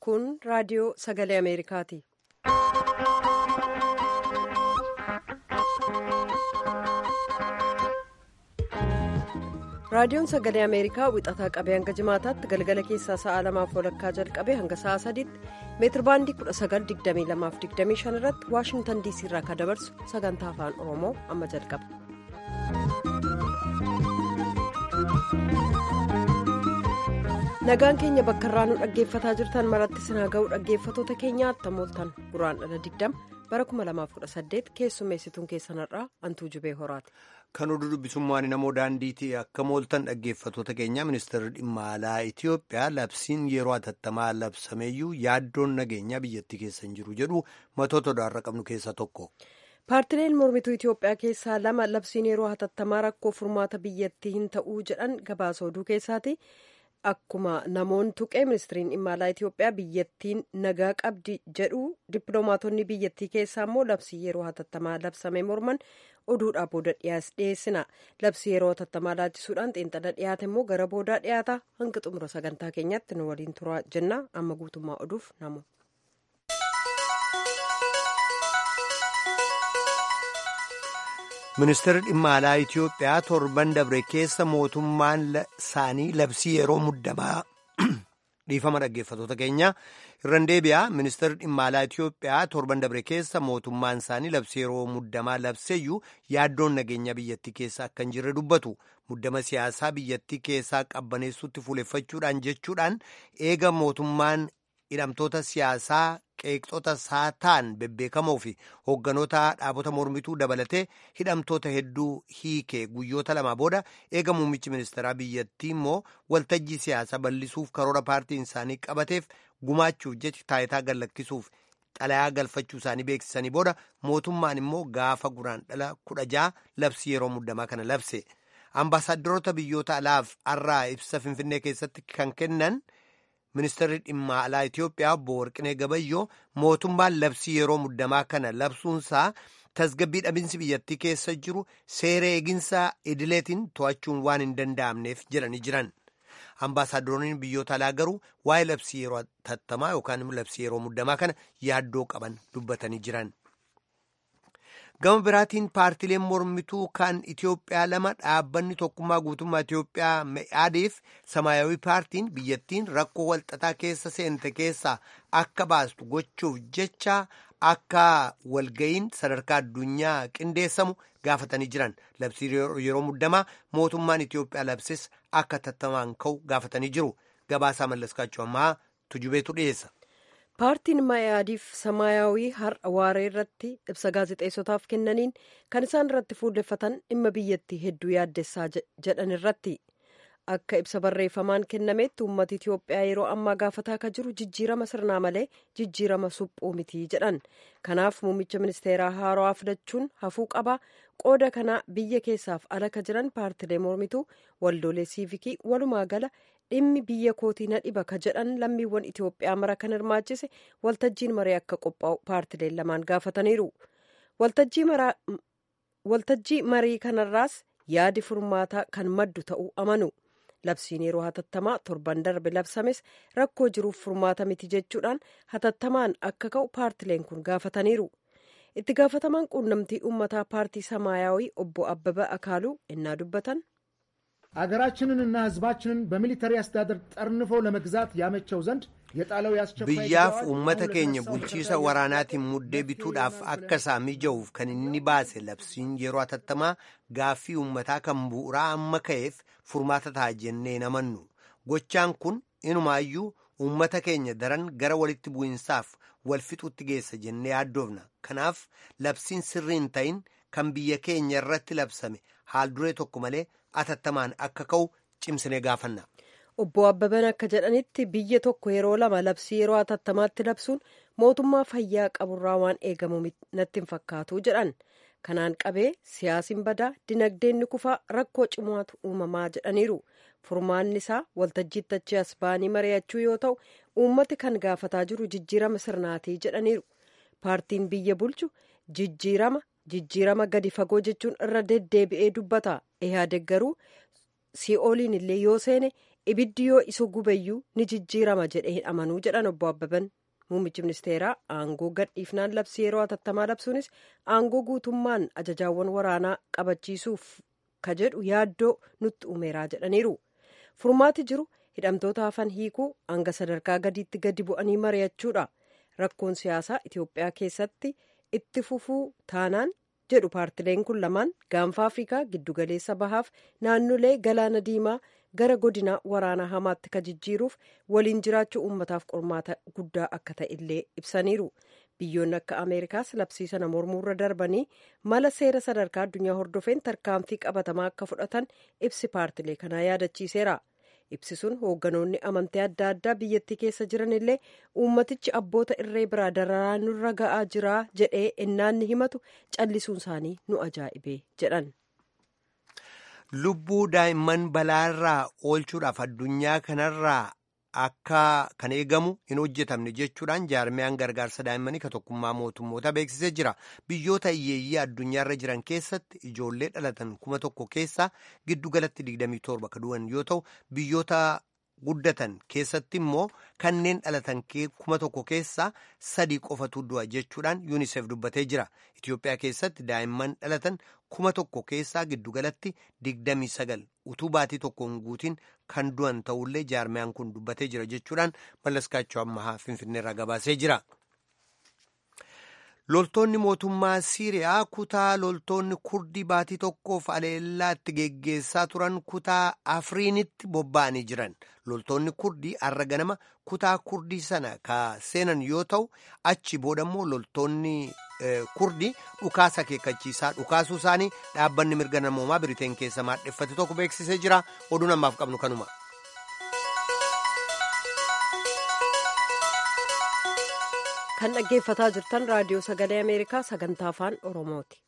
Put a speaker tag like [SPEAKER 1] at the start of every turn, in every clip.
[SPEAKER 1] kun raadiyoo sagalee ameerikaati. raadiyoon sagalee ameerikaa wixataa qabee hanga jimaataatti galgala keessaa sa'a lamaaf walakkaa jalqabee hanga sa'a sadiitti meetirbaandii 1922-25 irratti waashingtan diisii irraa kan dabarsu sagantaa afaan oromoo amma jalqaba. nagaan keenya bakka irraa nu dhaggeeffataa jirtan maratti sinaa ga'uu dhaggeeffatoota keenyaatti tamooltan guraandhala 20 bara 2018 keessummeessituun keessanirraa antuu jubee horaati.
[SPEAKER 2] Kan oduu dubbisummaan namoo daandiitii akka mooltan dhaggeeffatoota keenya ministeerri dhimma alaa Itoophiyaa labsiin yeroo hatattamaa labsameeyyuu yaaddoon nageenyaa biyyattii keessa hin jiru jedhu matoota odaarra qabnu keessaa tokko.
[SPEAKER 1] Paartileen mormituu Itoophiyaa keessaa lama labsiin yeroo hatattamaa rakkoo furmaata biyyattii hin ta'uu jedhan gabaasa oduu keessaati. Akkuma namoonni tuqee ministiriin dhimma alaa Itoophiyaa biyyattiin nagaa qabdi jedhu dippiloomaatonni biyyattii keessaa immoo labsii yeroo hatattamaa labsame morman oduudhaa booda dhiyeessina. Labsii yeroo hatattamaa laachisuudhaan xiinxala dhiyaate immoo gara boodaa dhiyaata hanga xumura sagantaa keenyaatti nu waliin turaa jenna amma guutummaa oduuf namu.
[SPEAKER 2] Ministeerri dhimma alaa Itoophiyaa torban dabre keessa mootummaan isaanii labsii yeroo muddamaa dhiifama dhaggeeffatoota keenya irraan deebi'aa ministeerri dhimma alaa Itoophiyaa torban dabre keessa mootummaan isaanii labsii yeroo muddamaa labseeyyuu yaaddoon nageenya biyyattii keessa akka hin jirre dubbatu muddama siyaasaa biyyattii keessaa qabbaneessuutti fuuleffachuudhaan jechuudhaan eega mootummaan hidhamtoota siyaasaa. qeeqxota saataan bebbeekamoo fi hoogganoota dhaabota mormituu dabalatee hidhamtoota hedduu hiikee guyyoota lama booda eega muummichi ministeeraa biyyattii immoo waltajjii siyaasaa bal'isuuf karoora paartiin isaanii qabateef gumaachuuf jecha taayitaa gallakkisuuf xalayaa galfachuu isaanii beeksisanii booda mootummaan immoo gaafa guraandhala kudha ja'a labsii yeroo muddamaa kana labse ambaasaadarota biyyoota alaaf har'aa ibsa finfinnee keessatti kan kennan. Ministeerri dhimma alaa Itoophiyaa obbo Warqinee Gabayyoo mootummaan labsii yeroo muddamaa kana labsuunsaa tasgabbii dhabinsi biyyattii keessa jiru seera eeginsa idileetiin to'achuun waan hin danda'amneef jedhanii jiran. Ambaasaadaronni biyyoota alaa garuu waa'ee labsii yeroo hatattamaa yookaan labsii yeroo muddamaa kana yaaddoo qaban dubbatanii jiran. Gama biraatiin paartileen mormituu kan Itoophiyaa lama dhaabbanni tokkummaa guutummaa Itoophiyaa me'aadeef samaayawii paartiin biyyattiin rakkoo walxaxaa keessa seente keessaa akka baastu gochuuf jecha akka walga'iin sadarkaa addunyaa qindeessamu gaafatanii jiran labsii yeroo muddamaa mootummaan Itoophiyaa labses akka hatattamaan ka'u gaafatanii jiru gabaasaa mallaskaachuu ammaa tujubeetu dhiyeessa.
[SPEAKER 1] paartiin mayaadiif samaayawii har'a waaree irratti ibsa gaazexeessotaaf kennaniin kan isaan irratti fuulleffatan dhimma biyyattii hedduu yaaddessaa jedhan irratti akka ibsa barreeffamaan kennametti uummata itiyoophiyaa yeroo ammaa gaafataa akka jiru jijjiirama sirnaa malee jijjiirama suphuu mitii jedhan kanaaf muummicha ministeeraa haarawaa filachuun hafuu qaba qooda kanaa biyya keessaaf ala ka jiran paartilee mormituu waldoolee siivikii walumaa gala dhimmi biyya kootii na dhiba ka jedhan lammiiwwan itiyoophiyaa mara kan hirmaachise waltajjiin marii akka qophaa'u paartileen lamaan gaafataniiru waltajjii marii kanarraas yaadi furmaataa kan maddu ta'uu amanu labsiin yeroo hatattamaa torban darbe labsames rakkoo jiruuf furmaata miti jechuudhaan hatattamaan akka ka'u paartileen kun gaafataniiru itti gaafatamaan quunnamtii uummataa paartii samaayawii obbo abbaba akaaluu innaa dubbatan
[SPEAKER 3] አገራችንንና ሕዝባችንን በሚሊተሪ አስተዳደር ጠርንፎ ለመግዛት ያመቸው ዘንድ የጣለው ያስቸኳይ
[SPEAKER 2] biyyaaf uummata keenya bulchiisa waraanaatiin muddee bituudhaaf akka isaa mija'uuf kan inni baase labsiin yeroo hatattamaa gaaffii uummataa kan bu'uuraa amma ka'eef furmaata ta'a jennee namannu gochaan kun inumaayyuu uummata keenya daran gara walitti bu'insaaf wal fixuutti geessa jennee yaaddoofna kanaaf labsiin sirrii hin ta'in kan biyya keenya irratti labsame haal duree tokko malee atattamaan akka ka'u cimsinee gaafanna.
[SPEAKER 1] obbo abbaban akka jedhanitti biyya tokko yeroo lama labsii yeroo hatattamaatti labsuun mootummaa fayyaa qaburraa waan eegamu natti hin fakkaatu jedhan kanaan qabee siyaasiin badaa dinagdeen ni kufaa rakkoo cimaatu uumamaa jedhaniiru furmaanni isaa waltajjiitti achi as ba'anii mari'achuu yoo ta'u uummati kan gaafataa jiru jijjiirama sirnaatii jedhaniiru paartiin biyya bulchu jijjiirama jijjiirama gadi fagoo jechuun irra deddeebi'ee dubbata ihaadeg garuu sii'ooliin illee yoo seene ibiddi yoo isa gubayyuu ni jijjiirama jedhee hin amanuu jedhan obbo Abbaban. Muummichi ministeeraa aangoo gadhiifnaan labsii yeroo hatattamaa labsuunis aangoo guutummaan ajajaawwan waraanaa qabachiisuuf ka jedhu yaaddoo nutti uumeeraa jedhaniiru. Furmaati jiru hidhamtoota hafan hiikuu hanga sadarkaa gadiitti gadi bu'anii mari'achuudha. Rakkoon siyaasaa Itoophiyaa keessatti itti fufuu taanaan jedhu paartileen kun lamaan gaanfa Afrikaa giddugaleessa bahaaf naannolee galaana diimaa gara godina waraanaa hamaatti ka jijjiiruuf waliin jiraachuu uummataaf qormaata guddaa akka ta'e illee ibsaniiru. Biyyoonni akka Ameerikaas labsii sana mormuurra darbanii mala seera sadarkaa addunyaa hordofeen tarkaanfii qabatamaa akka fudhatan ibsi paartilee kanaa yaadachiiseera. Ibsi sun hoogganoonni amantii adda addaa biyyattii keessa jiran illee uummatichi abboota irree biraa dararaa nurra ga'aa jira jedhee ennaanni himatu callisuun isaanii nu ajaa'ibee jedhan.
[SPEAKER 2] Lubbuu daa'imman balaarraa oolchuudhaaf addunyaa kanarraa akka kan eegamu hin hojjetamne jechuudhaan jaarmiyaan gargaarsa daa'immanii ka tokkummaa mootummoota beeksisee jira. Biyyoota hiyyeeyyii addunyaarra jiran keessatti ijoollee dhalatan kuma tokko keessaa giddugalatti 27 ka du'an yoo ta'u biyyoota guddatan keessatti immoo kanneen dhalatan kuma tokko keessaa sadii qofatu du'a jechuudhaan yuunisef dubbatee jira. Itoophiyaa keessatti daa'imman dhalatan kuma tokko keessaa giddugalatti 29 utuu baatii tokkoon guutiin kan du'an ta'ullee jaarmiyaan kun dubbatee jira jechuudhaan mallaskaachoo ammahaa finfinneerraa gabaasee jira. Loltoonni mootummaa Siiriyaa kutaa loltoonni kurdii baatii tokkoof aleellaatti geggeessaa turan kutaa Afriinitti bobba'anii jiran. Loltoonni kurdii har'a ganama kutaa kurdii sana ka seenan yoo ta'u achi boodammoo loltoonni kurdii dhukaasa akeekkachiisaa dhukaasuu isaanii dhaabbanni mirga namoomaa biriteen keessa maadheffate tokko beeksisee jira. Oduun ammaaf qabnu kanuma.
[SPEAKER 1] kan dhaggeeffataa jirtan raadiyoo sagalee ameerikaa sagantaa afaan oromooti.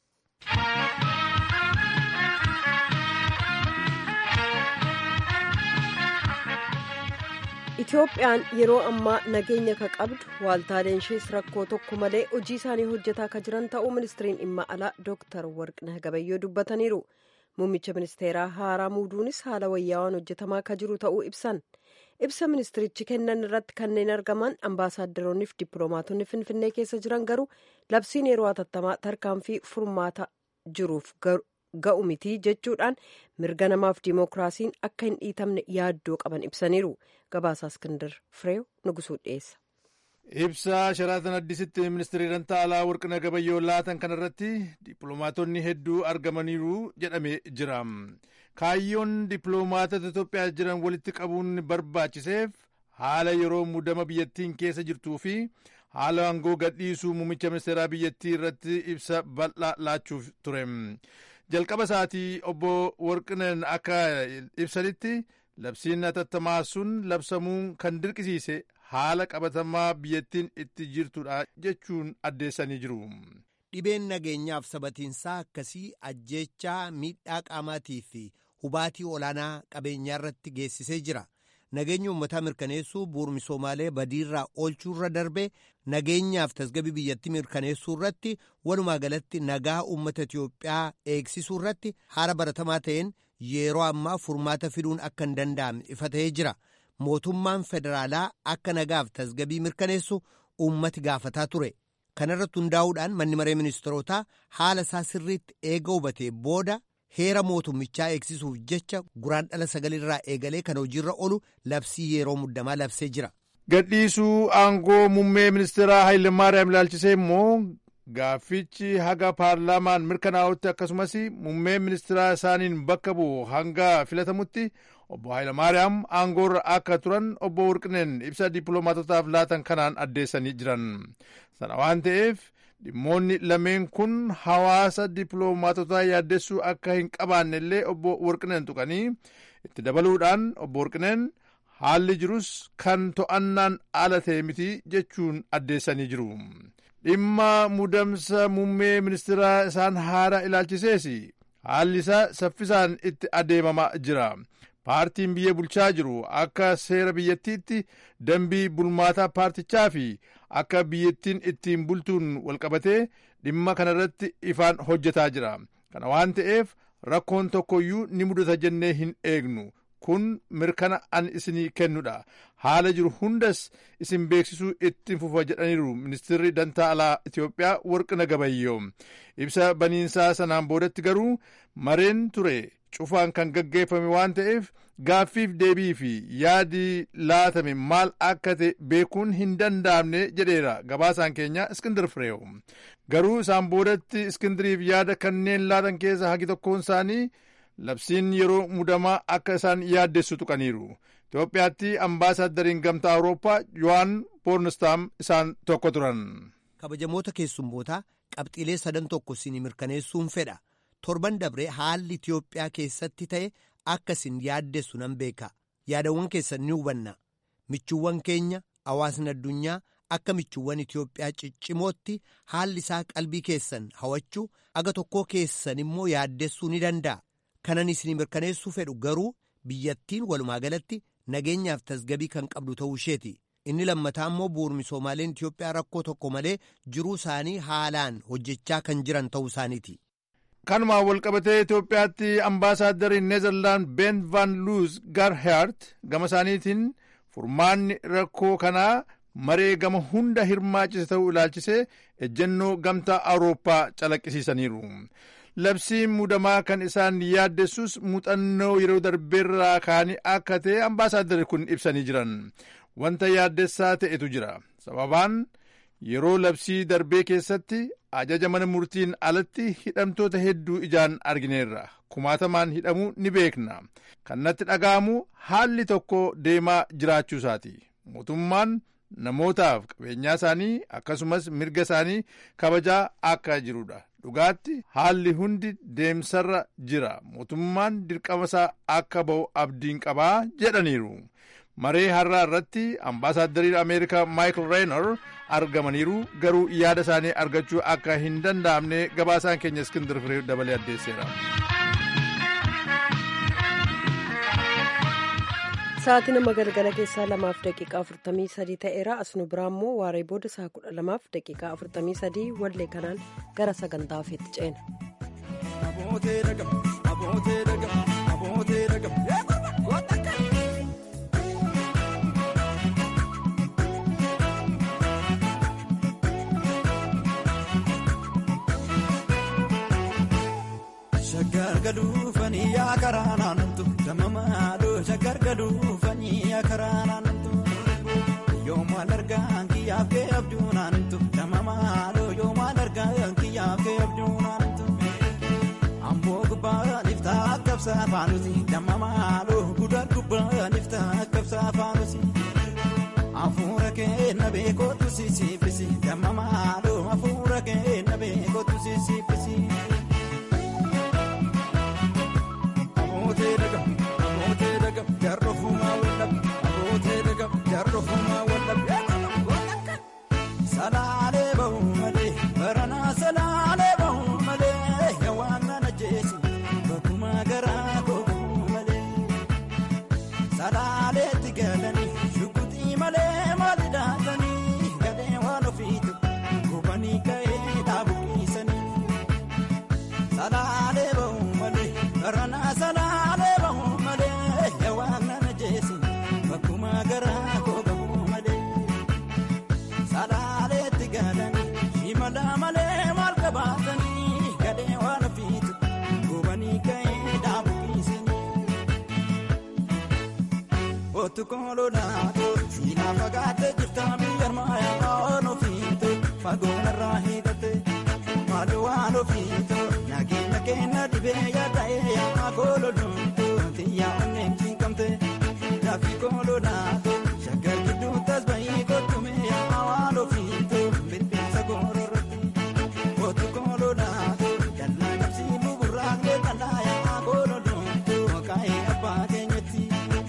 [SPEAKER 1] Itoophiyaan yeroo ammaa nageenya ka qabdu waaltaaleen ishees rakkoo tokko malee hojii isaanii hojjetaa ka jiran ta'uu ministiriin dhimma alaa dooktar warqinah gabayyoo dubbataniiru. Muummicha ministeeraa haaraa muuduunis haala wayyaawaan hojjetamaa ka jiru ta'uu ibsan. ibsa ministirichi kennan irratti kanneen argaman ambaasaaddoroonni fi dippiloomaatonni finfinnee keessa jiran garuu labsiin yeroo hatattamaa tarkaanfii furmaata jiruuf ga'u miti jechuudhaan mirga namaaf dimookiraasiin akka hin dhiitamne yaaddoo qaban ibsaniiru gabaasaa iskindir fireew nugusuu dhiyeessa.
[SPEAKER 4] ibsa sharaatan addisitti ministeerri dantaa alaa warqina gabayyoo laatan kanarratti dippiloomaatonni hedduu argamaniiru jedhamee jira. kaayyoon dippiloomaatota Itoophiyaa jiran walitti qabuun barbaachiseef haala yeroo muddama biyyattiin keessa jirtuu fi haala aangoo gadhiisuu muummicha ministeeraa biyyattii irratti ibsa bal'aa laachuuf ture. Jalqaba isaatii obbo Warqineen akka ibsanitti labsiin hatattamaa sun labsamuu kan dirqisiise haala qabatamaa biyyattiin itti jirtudha jechuun addeessanii jiru.
[SPEAKER 2] Dhibeen nageenyaaf sabatiinsaa akkasii ajjeechaa miidhaa qaamaatii fi hubaatii olaanaa qabeenyaa irratti geessisee jira. Nageenya uummataa mirkaneessuu bu'uura misoomaalee badiirraa oolchuurra darbee nageenyaaf tasgabbii biyyattii mirkaneessuu irratti walumaa galatti nagaa uummata Itiyoophiyaa eegsisuu irratti haala baratamaa ta'een yeroo ammaa furmaata fiduun akka hin danda'amne ifa ta'ee jira. Mootummaan federaalaa akka nagaaf tasgabbii mirkaneessu uummati gaafataa ture. kanarratti hundaa'uudhaan manni maree ministeerotaa haala isaa sirriitti eega hubatee booda heera mootummichaa eegsisuuf jecha guraandhala sagalirraa eegalee kan hojiirra oolu labsii yeroo muddamaa labsee jira.
[SPEAKER 4] gadhiisuu aangoo muummee ministeeraa Hayilemaariyaam ilaalchisee immoo gaaffichi haga paarlaamaan mirkanaa'utti akkasumas muummee ministeeraa isaaniin bakka bu'u hanga filatamutti obbo Hayilemaariyaam aangoorra akka turan obbo Warqineen ibsa dippiloomaatotaaf laatan kanaan addeessanii jiran. sana waan ta'eef dhimmoonni lameen kun hawaasa dippiloomaatotaa yaaddessuu akka hin qabaanne illee obbo Warqineen tuqanii itti dabaluudhaan obbo Warqineen haalli jirus kan to'annaan ala ta'e miti jechuun addeessanii jiru. dhimma muudamsa muummee ministeeraa isaan haara ilaalchisees haalli isaa saffisaan itti adeemamaa jira. paartiin biyya bulchaa jiru akka seera biyyattiitti dambii bulmaataa paartichaa fi akka biyyattiin ittiin bultuun walqabatee dhimma kanarratti ifaan hojjetaa jira kana waan ta'eef rakkoon tokkoyyuu ni mudata jennee hin eegnu. kun mirkana an isinii kennudha haala jiru hundas isin beeksisuu itti fufa jedhaniiru ministirri dantaa alaa itiyoophiyaa warqina gabayyoo ibsa baniinsaa sanaan boodatti garuu mareen ture cufaan kan gaggeeffame waan ta'eef gaaffiif deebii fi yaadi laatame maal akka ta'e beekuun hin danda'amne jedheera gabaasaan keenya iskindir fireew garuu isaan boodatti iskindiriif yaada kanneen laatan keessa hagi tokkoon isaanii labsiin yeroo mudamaa akka isaan yaaddessu tuqaniiru itoophiyaatti ambaasaaddariin gamtaa awurooppaa yohaan boornistaam isaan tokko turan
[SPEAKER 2] kabajamoota keessummootaa qabxiilee sadan tokko isin mirkaneessuun fedha torban dabree haalli itiyoophiyaa keessatti ta'e akka isin yaaddessu nan beeka yaadawwan keessan ni hubanna michuuwwan keenya hawaasni addunyaa akka michuuwwan itiyoophiyaa ciccimootti haalli isaa qalbii keessan hawachuu aga tokkoo keessan immoo yaaddessuu ni danda'a kanan isin mirkaneessuu fedhu garuu biyyattiin walumaa galatti nageenyaaf tasgabii kan qabdu ta'uu isheeti inni lammataa immoo bu'uura misoomaaleen itiyoophiyaa rakkoo tokko malee jiruu isaanii haalaan hojjechaa kan jiran ta'uu isaaniiti.
[SPEAKER 4] kanumaan walqabatee itiyoophiyaatti ambaasaaddariin neezerlaand ben van luus garheert gama isaaniitiin furmaanni rakkoo kanaa maree gama hunda hirmaachise ta'uu ilaalchisee ejjennoo gamtaa awurooppaa calaqqisiisaniiru. labsiin mudamaa kan isaan yaaddessus muuxannoo yeroo darbeerraa kaanii akka ta'e ambaasaadarri kun ibsanii jiran wanta yaaddessaa ta'etu jira sababaan yeroo labsii darbee keessatti ajaja mana murtiin alatti hidhamtoota hedduu ijaan argineerra kumaatamaan hidhamuu ni beekna kan natti dhaga'amu haalli tokko deemaa jiraachuu isaati mootummaan namootaaf qabeenyaa isaanii akkasumas mirga isaanii kabajaa akka jirudha dhugaatti haalli hundi deemsarra jira mootummaan dirqama isaa akka ba'u abdiin qabaa jedhaniiru maree har'aa irratti ambaasaaddariin ameerikaa maayikil reenor argamaniiru garuu yaada isaanii argachuu akka hin danda'amne gabaasaan keenya iskindir firee dabalee addeesseera.
[SPEAKER 1] Sa'aatii nama galgala keessaa lamaaf daqiiqaa afurtamii sadii ta'eera asnu biraa immoo waaree booda saa kudha lamaaf daqiiqaa afurtamii sadii wallee kanaan gara sagantaa ofiitti ceena.
[SPEAKER 5] Shaggar galuufanii yaa karaa naannatu damamaadhoo shaggar galuufanii yaa karaa naannatu yoomaan argaan kiyyaaf kee abjuu naannatu damamaadhoo yoomaan argaan kiyyaaf kee abjuu naannatu amboo gubbaan iftaa kabsaa faanusi damamaadhoo guddaa gubbaan iftaa kabsaa faanusi afuura kee na beekootu sisiifisi damamaadhoo afuura kee na beekootu sisiifisi. Salaalee bahu malee baranaa salaalee bahu malee waan nana jeesu bakkuma garaa kooku malee salaaleetti galanii shukutii malee maali daatanii gadhee waan ofiitu gubanii ka'ee dhaabuqiisanii salaalee bahu malee baranaa salaalee bahu malee waan nana jeesu bakkuma garaa kooku malee. Salaaleetti galanii shimala malee maal qabaatanii gadhee waan ofiitu gubanii ka'ee dhaabuqiisanii. Otu koololaatoo siinaa fagaattee jirta biyya maayaa waan ofiitu fagoonarraa hidhatte maal waan ofiitu nageenya keenya dhibee yaada'ee yaa koololuutu xiyyaa onneen cinqamte gaaffii koololaatoo shaggar gidduu tasba'ii kottume yaa waan ofiitu bilbilsa goororratti otu koololaatoo dallaa qabsii buburraaqlee dallaa yaa koololuutu kaa'ee abbaa keenyatti.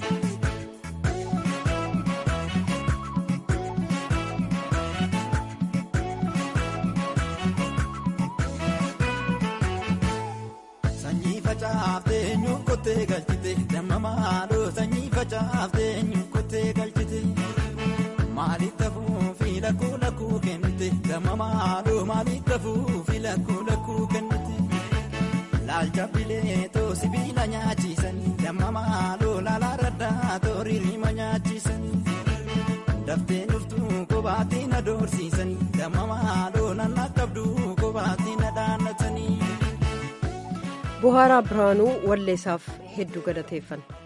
[SPEAKER 5] Sanyii facaaftee nyuukottee galchite damamaadhoo sanyii facaaftee nyuukottee galchite maaliif tafuu fi lakkuu lakkuu kennite damamaadhoo maaliif tafuu fi lakkuu lakkuu kennite Laalcha bileetoo sibiila nyaachisan damma maaloo laalaa raddaa tooriirima nyaachisan. Daftee dhuftuu kophaatti na doorsiisan damma maaloo nanna qabduu kophaatti na dhaannatanii.
[SPEAKER 1] Buhaaraa Birhaanuu walleessaaf hedduu galateeffanna.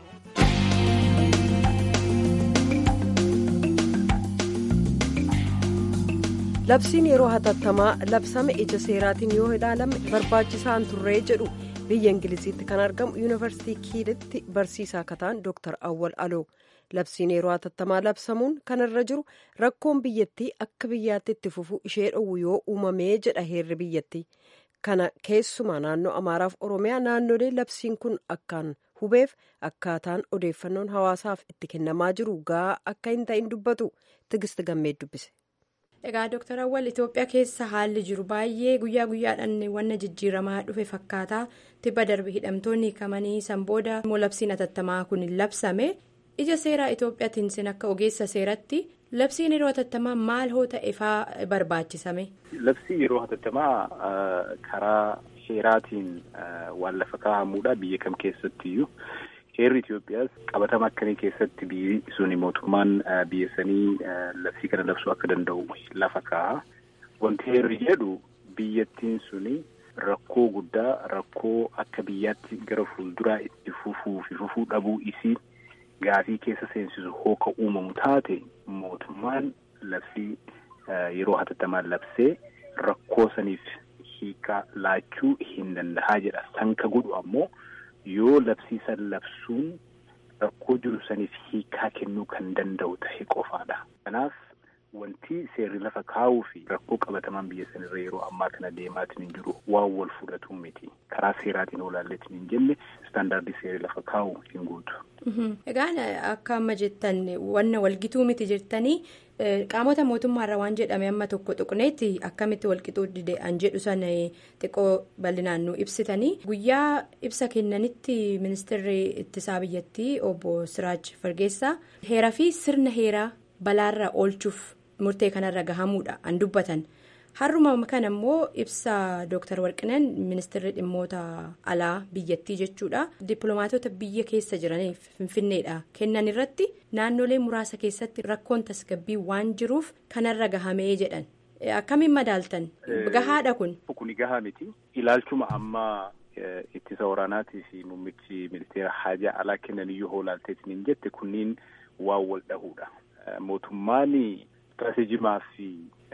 [SPEAKER 1] labsiin yeroo hatattamaa labsame ija seeraatiin yoo ilaalame barbaachisaan turree jedhu biyya ingiliziitti kan argamu yuunivarsiitii kiilitti barsiisaa kataan dooktar awwal aloo labsiin yeroo hatattamaa labsamuun kanarra jiru rakkoon biyyattii akka biyyaatti itti fufu ishee dhowwu yoo uumamee jedha heerri biyyattii kana keessumaa naannoo amaaraaf oromiyaa naannolee labsiin kun akkaan hubeef akkaataan odeeffannoon hawaasaaf itti kennamaa jiru gahaa akka hin ta'in dubbatu tigist gammee dubbise.
[SPEAKER 6] Egaa Dooktar Awwal Itoophiyaa keessa haalli jiru baay'ee guyyaa guyyaadhaan wanna jijjiiramaa dhufe fakkaata. Tibba darbe hidhamtoonni hiikamanii san booda immoo labsiin hatattamaa kun labsame. Ija seeraa Itoophiyaatiin sin akka ogeessa seeratti labsiin yeroo hatattamaa maal hoo ta'eefaa barbaachisame?
[SPEAKER 7] Labsii yeroo hatattamaa karaa seeraatiin waan lafa kaa'amuudha biyya kam keessattiyyuu. Heerri Itoophiyaas qabatama akkamii keessatti biyyi suni mootummaan biyya sanii labsii kana labsuu akka danda'u lafa kaa'a. Wanti heerri jedhu biyyattiin suni rakkoo guddaa rakkoo akka biyyaatti gara fuulduraa itti fufuu fi fufuu dhabuu isii gaafii keessa seensisu hooka uumamu taate mootummaan labsii yeroo hatattamaan labsee rakkoo saniif hiika laachuu hin dandahaa jedha. San ka godhu ammoo. yoo labsii san labsuun rakkoo jiru saniif hiikaa kennuu kan danda'u ta'e qofaadha. Kanaaf wanti seerri lafa kaa'uu fi rakkoo qabatamaan biyya sanirra yeroo ammaa kana deemaatiin hin jiru waan wal fudhatu miti. Karaa seeraatiin olaalleetiin hin jenne istaandaardii seerri lafa kaa'u hin guutu.
[SPEAKER 6] Egaan akka amma jettan wanna walgituu miti jettanii qaamota mootummaarra waan jedhame amma tokko tuqneetti akkamitti walqixuu didee'an jedhu sana xiqqoo bal'inaan nu ibsitanii guyyaa ibsa kennanitti ministeerri ittisaa biyyattii obbo Siraaj Fargeessaa heeraa fi sirna heeraa balaarra oolchuuf murtee kanarra gahamuudha an dubbatan. har'uma kana immoo ibsa dooktar warqineen ministeerri dhimmoota alaa biyyattii jechuudha dippiloomaatota biyya keessa jiraniif finfinneedha kennan irratti naannolee muraasa keessatti rakkoon tasgabbii waan jiruuf kanarra gahamee jedhan akkamiin madaaltan gahaadha kun.
[SPEAKER 7] Kuni gahaa miti ilaalchuma ammaa ittisa waraanaatii fi muummichi ministeera haajaa alaa kennan iyyuu hoolaalteetiin hin jette kunniin waan wal dhahuudha mootummaan istiraatiijimaa fi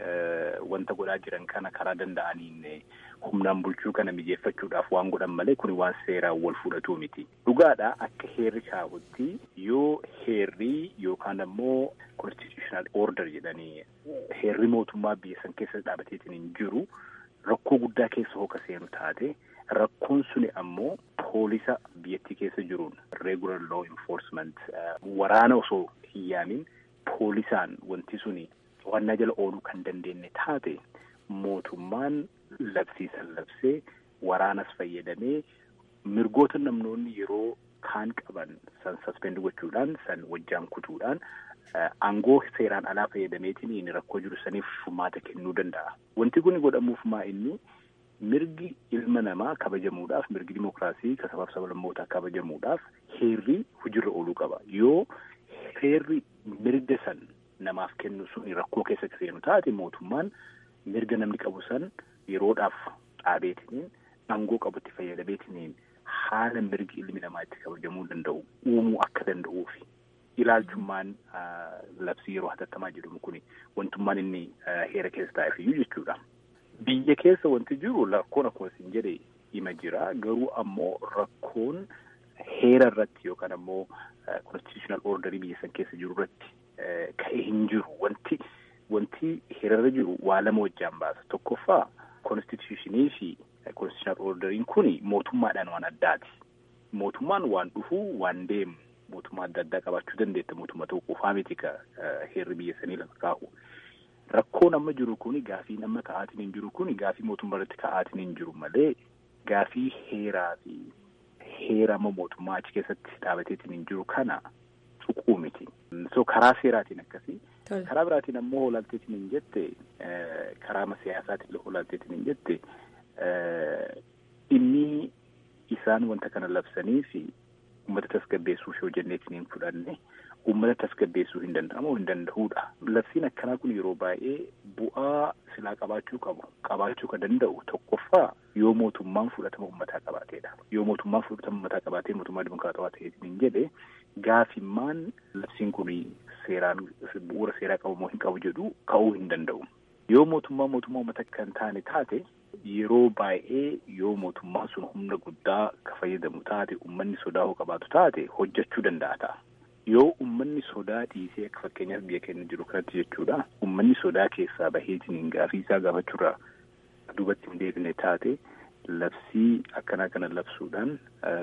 [SPEAKER 7] wanta godhaa jiran kana karaa danda'aniin humnaan bulchuu kana mijeeffachuudhaaf waan godhan malee kun waan seeraan wal fudhatu miti. Dhugaadha akka heerri kaa'utti yoo heerri yookaan ammoo constitutional order jedhanii heerri mootummaa biyya san keessa dhaabateetiin hin jiru rakkoo guddaa keessa hooka seenu taate rakkoon suni ammoo poolisa biyyattii keessa jiruun regular law enforcement waraana osoo hin yaamin poolisaan wanti suni to'annaa jala ooluu kan dandeenye taate mootummaan labsiisan labsee waraanas fayyadamee mirgoota namnoonni yeroo kaan qaban san saspend gochuudhaan san wajjaan kutuudhaan aangoo seeraan alaa fayyadameetiin rakkoo jiru saniif furmaata kennuu danda'a. Wanti kun godhamuuf maa inni mirgi ilma namaa kabajamuudhaaf mirgi dimokiraasii kasabaaf sablammootaa kabajamuudhaaf heerri hojiirra ooluu qaba. Yoo heerri mirga san namaaf kennu sun rakkoo keessa seenu taate mootummaan mirga namni qabu san yeroodhaaf dhaabeetiniin aangoo qabutti fayyadameetiniin haala mirgi ilmi namaa itti kabajamuu danda'u uumuu akka danda'uufi ilaalchummaan labsii yeroo hatattamaa jedhamu kun wantummaan inni heera keessa taa'eef iyyuu jechuudha. Biyya keessa wanti jiru rakkoon akkuma isin jedhe hima jira garuu ammoo rakkoon heera irratti yookaan ammoo constitutional orderii biyya san keessa jiru irratti ka'ee hin jiru wanti wanti heerarra jiru waa lama wajjaan baasa tokkoffaa constitutionii fi constitutional orderiin kun mootummaadhaan waan addaati mootummaan waan dhufu waan deemu mootummaa adda addaa qabaachuu dandeetta mootummaa ta'uu qofaa miti ka heerri biyya sanii lafa kaa'u rakkoon amma jiru kun gaafii amma ka'aatiin hin jiru kun gaafii mootummaa irratti ka'aatiin hin jiru malee gaafii heeraa fi heera amma mootummaa achi keessatti dhaabateetiin hin jiru kana tuquu miti. So karaa seeraatiin akkasii. Karaa biraatiin ammoo hoolaalteetiin hin jette karaa siyaasaatiin hoolaalteetiin hin jette inni isaan wanta kana labsanii fi uummata tasgabbeessuuf yoo jenneetiin hin fudhanne uummata tasgabbeessuu hin danda'amu hin danda'uudha. Labsiin akkanaa kun yeroo baay'ee bu'aa silaa qabaachuu qabu qabaachuu kan danda'u tokkoffaa yoo mootummaan fudhatama uummataa qabaateedha. Yoo mootummaan fudhatama uummataa qabaatee mootummaa dimokiraatawaa ta'eetiin hin jedhe gaafimmaan labsiin kun seeraan bu'uura seeraa qabu moo hin qabu jedhu ka'uu hin danda'u. Yoo mootummaa mootummaa uummata kan taane taate yeroo baay'ee yoo mootummaan sun humna guddaa ka fayyadamu taate uummanni sodaa qabaatu taate hojjechuu danda'a ta'a. Yoo uummanni sodaa dhiisee akka fakkeenyaaf biyya keenya jiru kanatti jechuudha. Uummanni sodaa keessaa baheetiin gaafii isaa gaafachuurraa duubatti hin deebine taate labsii akkanaa kana labsuudhaan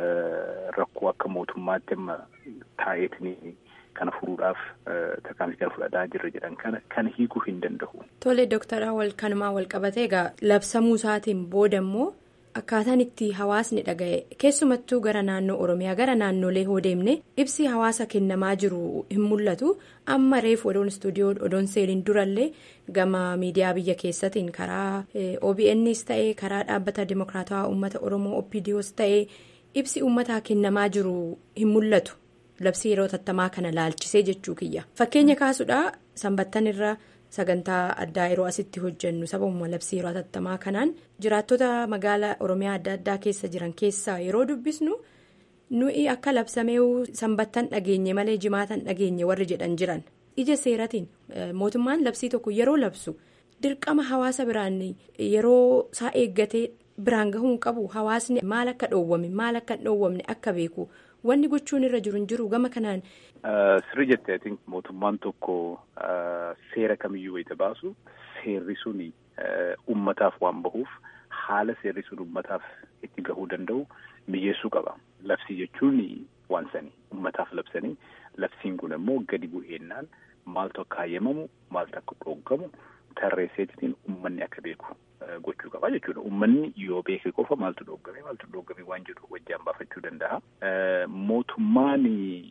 [SPEAKER 7] rakkoo akka mootummaatti amma taa'eetiin kana furuudhaaf tarkaanfii kana fudhataa jirra jedhan kana kana hiikuu hin danda'u.
[SPEAKER 6] Tole doktara wal kanumaa wal qabatee egaa labsamuu isaatiin booda immoo akkaataan itti hawaasni dhaga'e keessumattuu gara naannoo oromiyaa gara naannolee hoo deemne ibsi hawaasa kennamaa jiru hin mul'atu amma reef odoon istuudiyoo odoon seeliin durallee gama miidiyaa biyya keessatiin karaa OBN's ta'ee karaa dhaabbata dimokiraatawaa uummata oromoo OPDO's ta'ee ibsi uummataa kennamaa jiru hin mul'atu. labsii yeroo tattamaa kana laalchisee jechuu kiyya fakkeenya kaasuudha sanbattan irra sagantaa addaa yeroo asitti hojjennu sababuma labsii yeroo tattamaa kanaan jiraattota magaalaa oromiyaa adda addaa keessa jiran keessaa yeroo dubbisnu nuyi akka labsamee sanbattan dhageenye malee jimaatan dhageenye warri jedhan jiran ija seeratiin mootummaan labsii tokko yeroo labsu dirqama hawaasa biraan yeroo isaa eeggatee biraan gahuu qabu hawaasni maal akka dhoowwame maal akka hin dhoowwamne akka beeku. Wanni gochuun irra jiru hin jiru gama kanaan.
[SPEAKER 7] Sirri jettee ati mootummaan tokko seera kamiyyuu wayita baasu seerri suni uummataaf waan bahuuf haala seerri sun uummataaf itti gahuu danda'u mijeessuu qaba. Labsii jechuun waan sani uummataaf labsanii labsiin kun immoo gadi bu'eennaan maaltu akka hayyamamu maaltu akka dhooggamu tarreesseetiin uummanni akka beeku. gochuu qaba jechuudha. Uummanni yoo beeke qofa maaltu dhooggame maaltu dhooggame waan jedhu wajjaan baafachuu danda'a. Mootummaan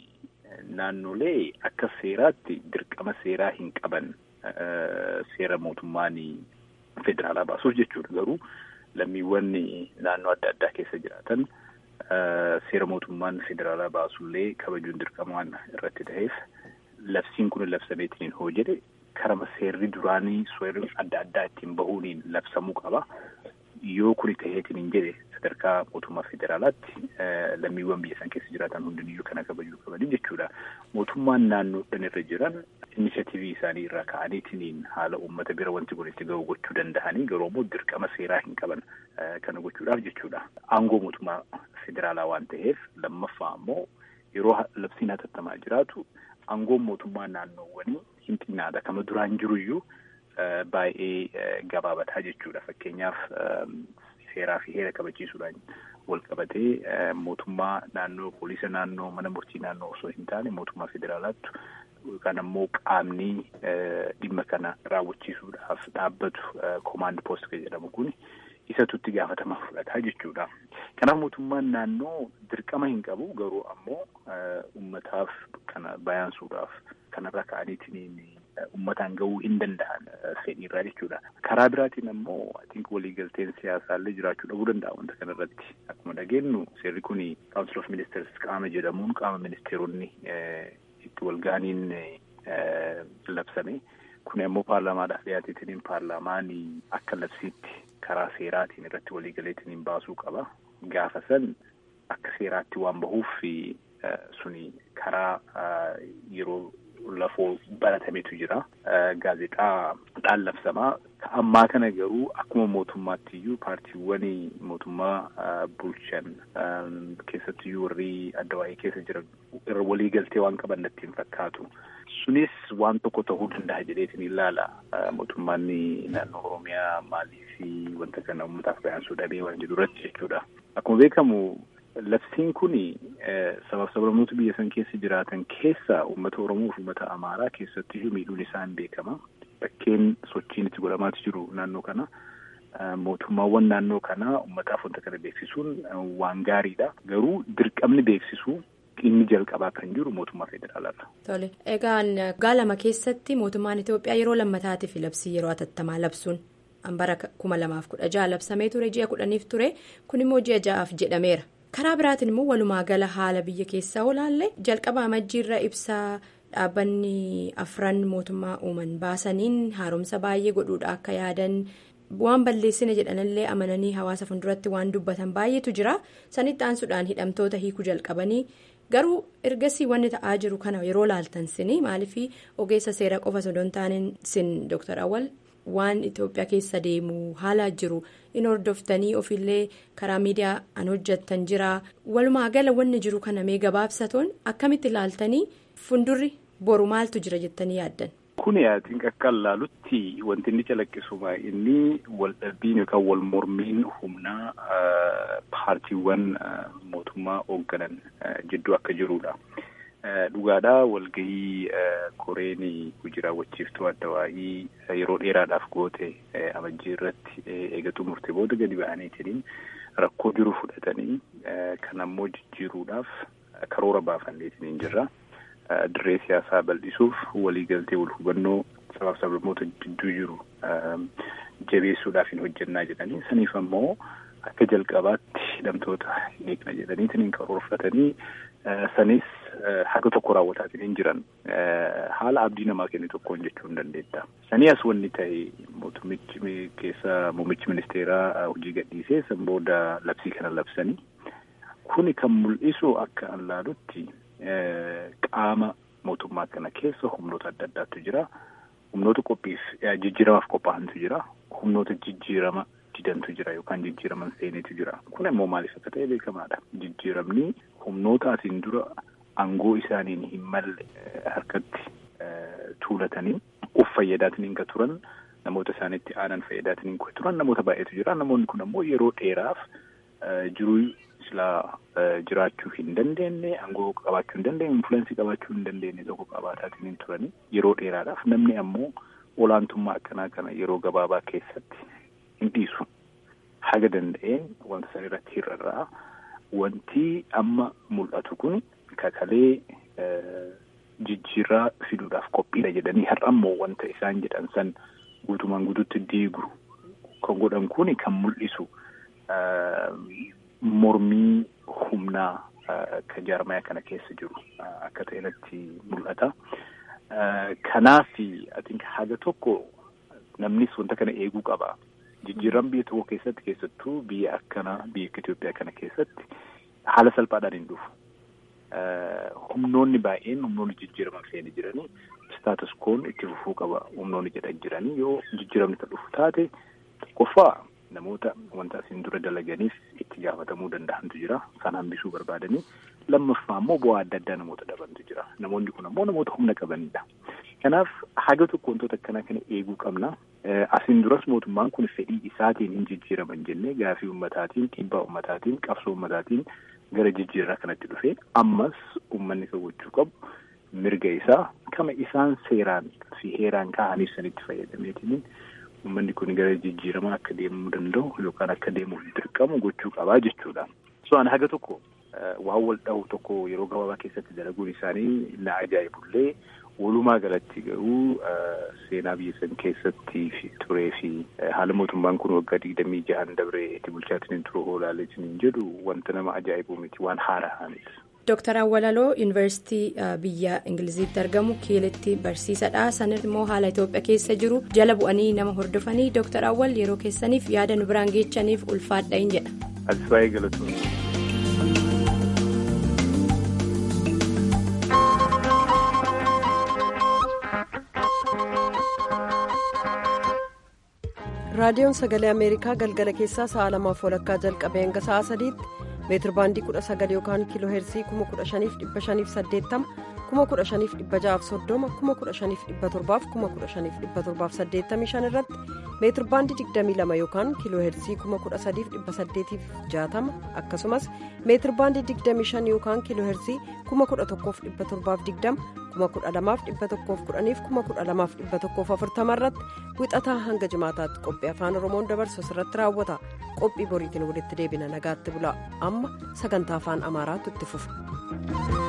[SPEAKER 7] naannolee akka seeraatti dirqama seeraa hin qaban seera mootummaan federaalaa baasuuf jechuudha. Garuu lammiiwwan naannoo adda addaa keessa jiraatan seera mootummaan federaalaa baasullee kabajuun dirqama waan irratti ta'eef labsiin kun labsameetiin hoo jedhe karama seerri duraanii seerri adda addaa ittiin bahuuniin labsamuu qaba. Yoo kuni ta'eetiin hin jedhe sadarkaa mootummaa federaalaatti lammiiwwan biyya san keessa jiraatan hundiniyyuu kana kabajuu qabanii jechuudha. Mootummaan naannoodhaan irra jiran inishatiivii isaanii irraa ka'aniitiin haala uummata bira wanti kun itti gahu gochuu danda'anii garuu immoo dirqama seeraa hin qaban kana gochuudhaaf jechuudha. Aangoo mootummaa federaalaa waan ta'eef lammaffaa immoo yeroo labsiin hatattamaa jiraatu aangoon mootummaa naannoowwanii hin xinnaadha. Kama duraan jiruyyuu baay'ee gabaabataa jechuudha. Fakkeenyaaf seeraa fi heera kabachiisuudhaan wal qabatee mootummaa naannoo poolisa naannoo mana murtii naannoo osoo hin taane mootummaa federaalaatti yookaan ammoo qaamni dhimma kana raawwachiisuudhaaf dhaabbatu koomaand poost kan jedhamu kun isatu itti gaafatama fudhataa jechuudha. Kanaaf mootummaan naannoo dirqama hin qabu garuu ammoo uummataaf kana bayaansuudhaaf kanarra ka'aniitiin uummataan gahuu hin danda'an fedhiirraa jechuudha. Karaa biraatiin ammoo atiink waliigalteen siyaasaallee jiraachuu dhabuu danda'a wanta kanarratti. Akkuma dhageenyu seerri kun Council of Ministers qaama jedhamuun qaama ministeeronni itti walgahaniin labsame. Kun ammoo paarlaamaadhaaf dhiyaateetiin paarlaamaan akka labsiitti karaa seeraatiin irratti waliigaleetiin baasuu qaba. Gaafa san akka seeraatti waan bahuuf suni karaa yeroo lafoo baratametu jira. Gaazexaa dhaan labsamaa. Ammaa kana garuu akkuma mootummaatti iyyuu paartiiwwan mootummaa bulchan keessattiyyuu warri adda waa'ee keessa jiran irra waliigaltee waan qaban natti hin fakkaatu. Sunis waan tokko ta'uu danda'a jedheetiin ilaala. Mootummaan naannoo Oromiyaa maalii fi wanta kana uummataaf bayaansuu dhabee waan jedhu irratti jechuudha. Akkuma beekamu labsiin kun sabab sablammoota biyya san keessa jiraatan keessa uummata Oromoo fi uummata Amaaraa keessatti miidhuun isaa hin beekama. Bakkeen sochiin itti godhamaatu jiru naannoo kana. Mootummaawwan naannoo kanaa uummataaf wanta kana beeksisuun waan gaariidha. Garuu dirqamni beeksisuu inni jalqabaa kan jiru mootummaa federaalaadha.
[SPEAKER 6] Tole egaan waggaa lama keessatti mootummaan Itoophiyaa yeroo lammataatiif labsii yeroo atattamaa labsuun bara kuma lamaaf kudha jaha labsamee ture ji'a kudhaniif ture kun immoo ji'a ja'aaf jedhameera karaa biraatiin immoo walumaa gala haala biyya keessaa olaalle jalqaba amajjiirra ibsaa dhaabbanni afran mootummaa uuman baasaniin haaromsa baay'ee godhuudha akka yaadan waan balleessina jedhanillee amananii hawaasa fuulduratti waan dubbatan baay'eetu jira sanitti aansuudhaan hidhamtoota hiikuu jalqabanii. garuu ergasii wanni ta'aa jiru kana yeroo laaltan sini maaliif ogeessa seera qofa osoo taaniin sin dooktar awwal waan itoophiyaa keessa deemu haala jiru in hordoftanii ofiillee karaa miidiyaa an hojjattan jira walumaa gala wanni jiru kana mee gabaabsatoon akkamitti laaltanii fundurri boru maaltu jira jettanii yaaddan.
[SPEAKER 7] Kun yaatiin akka laalutti wanti inni calaqqisuma inni wal dhabbiin yookaan wal mormiin humnaa paartiiwwan mootummaa hoogganan jidduu akka jirudha. Dhugaadhaa walgahii koreen hojii raawwachiiftuu adda waa'ii yeroo dheeraadhaaf goote amajjii irratti eegatu murtee booda gadi ba'aniitiin rakkoo jiru fudhatanii kan ammoo jijjiiruudhaaf karoora baafanneetiin jirra. Dirree siyaasaa bal'isuuf waliigaltee wal hubannoo sabaaf sablammoota jidduu jiru jabeessuudhaaf hin hojjennaa jedhanii saniif ammoo akka jalqabaatti hidhamtoota hin eegna jedhaniitiin hin karoorfatanii sanis haga tokko raawwataatiin hin jiran haala abdii namaa kenne tokkoon jechuu hin dandeetta. Sanii as wanni ta'e mootummichi keessa muummichi ministeeraa hojii gadhiisee san booda labsii kana labsanii kuni kan mul'isu akka an laalutti. Qaama mootummaa kana keessa humnoota adda addaatu jira. Humnoota qophiif jijjiiramaaf qophaa'antu jira. Humnoota jijjiirama didantu jira yookaan jijjiiraman seenetu jira. Kun immoo maaliif akka ta'e beekamaadha. Jijjiiramni humnoota asiin dura aangoo isaaniin hin malle harkatti tuulatanii of fayyadaatiin kan turan namoota isaanitti aanan fayyadaatiin kan turan namoota baay'eetu jira. Namoonni kun ammoo yeroo dheeraaf jiruu silaa jiraachuu hin dandeenye aangoo qabaachuu hin dandeenye infuleensii qabaachuu hin dandeenye tokko qabaataatiin hin turani yeroo dheeraadhaaf namni ammoo olaantummaa akkanaa kana yeroo gabaabaa keessatti hin dhiisu haga danda'een wanta san irratti hir'arraa wanti amma mul'atu kun kakalee jijjiirraa fiduudhaaf qophiidha jedhanii har'ammoo wanta isaan jedhan san guutumaan guututti diigu kan godhan kun kan mul'isu. Mormii humnaa kan jaarmaya kana keessa jiru akka ta'e irratti mul'ata. Kanaaf haga tokko namnis wanta kana eeguu qaba. Jijjiiran biyya tokko keessatti keessattuu biyya akkana biyya Itoophiyaa kana keessatti haala salphaadhaan hin dhufu. Humnoonni baay'een humnoonni jijjiiraman feene jiranii staatus koon itti fufuu qaba humnoonni jedhan jiranii yoo jijjiiramni kan dhufu taate tokkoffaa. Namoota wanta asiin dura dalaganiif itti gaafatamuu danda'antu jira. Kan hambisuu barbaadanii lammaffaa immoo bu'aa adda addaa namoota dhabantu jira. Namoonni kun ammoo namoota humna qabanidha. Kanaaf haga tokko wantoota akkanaa kana eeguu qabna. Asiin duras mootummaan kun fedhii isaatiin hin jijjiiraman jennee gaafii ummataatiin dhiibbaa ummataatiin qabsoo ummataatiin gara jijjiirraa kanatti dhufee ammas uummanni kan gochuu qabu mirga isaa kama isaan seeraan fi heeraan kaa'aniif sanitti fayyadameetiin. Uummanni kun gara jijjiiramaa akka deemuu danda'u yookaan akka deemuuf dirqamu gochuu qabaa jechuudha. So ani haga tokko waan wal dhahu tokko yeroo gabaabaa keessatti dalaguun isaanii na ajaa'ibullee walumaa galatti garuu seenaa biyya san keessatti turee fi haala mootummaan kun waggaa digdamii jahan dabree itti bulchaatiin turuu hoolaaleetiin jedhu wanta nama ajaa'ibu miti waan haaraa miti.
[SPEAKER 6] Dooktar Awwalaloo Yuunivarsiitii biyya Ingiliziitti argamu kiilitti barsiisadha. Sanis immoo haala Itoophiyaa keessa jiru jala bu'anii nama hordofanii Dooktar Awwal yeroo keessaniif yaada nu biraan geechaniif ulfaadha hin jedha.
[SPEAKER 7] As baay'ee galatoomna.
[SPEAKER 1] raadiyoon sagalee ameerikaa galgala keessaa sa'a lamaaf walakkaa jalqabee hanga sa'a sadiitti meetir baandii kudha sagal yookaan kiiloo heersii kuma kudha shaniif dhibba shaniif saddeettama kuma kudha shaniif dhibba ja'aaf soddoma kuma kudha shaniif dhibba torbaaf kuma kudha shaniif dhibba torbaaf saddeettamii shan irratti meetir baandii digdamii lama yookaan kiiloo heersii kuma kudha sadiif dhibba saddeetiif jaatama akkasumas meetir baandii digdamii shan yookaan kiiloo heersii kuma kudha tokkoof dhibba torbaaf digdama kuma kudha lamaaf dhibba tokkoof kudhaniif kuma kudha lamaaf dhibba tokkoof afurtama irratti wixataa hanga jimaataatti qophii afaan oromoon dabarsu irratti raawwata qophii boriitiin walitti deebina nagaatti bula amma sagantaa afaan amaaraatu itti fufa.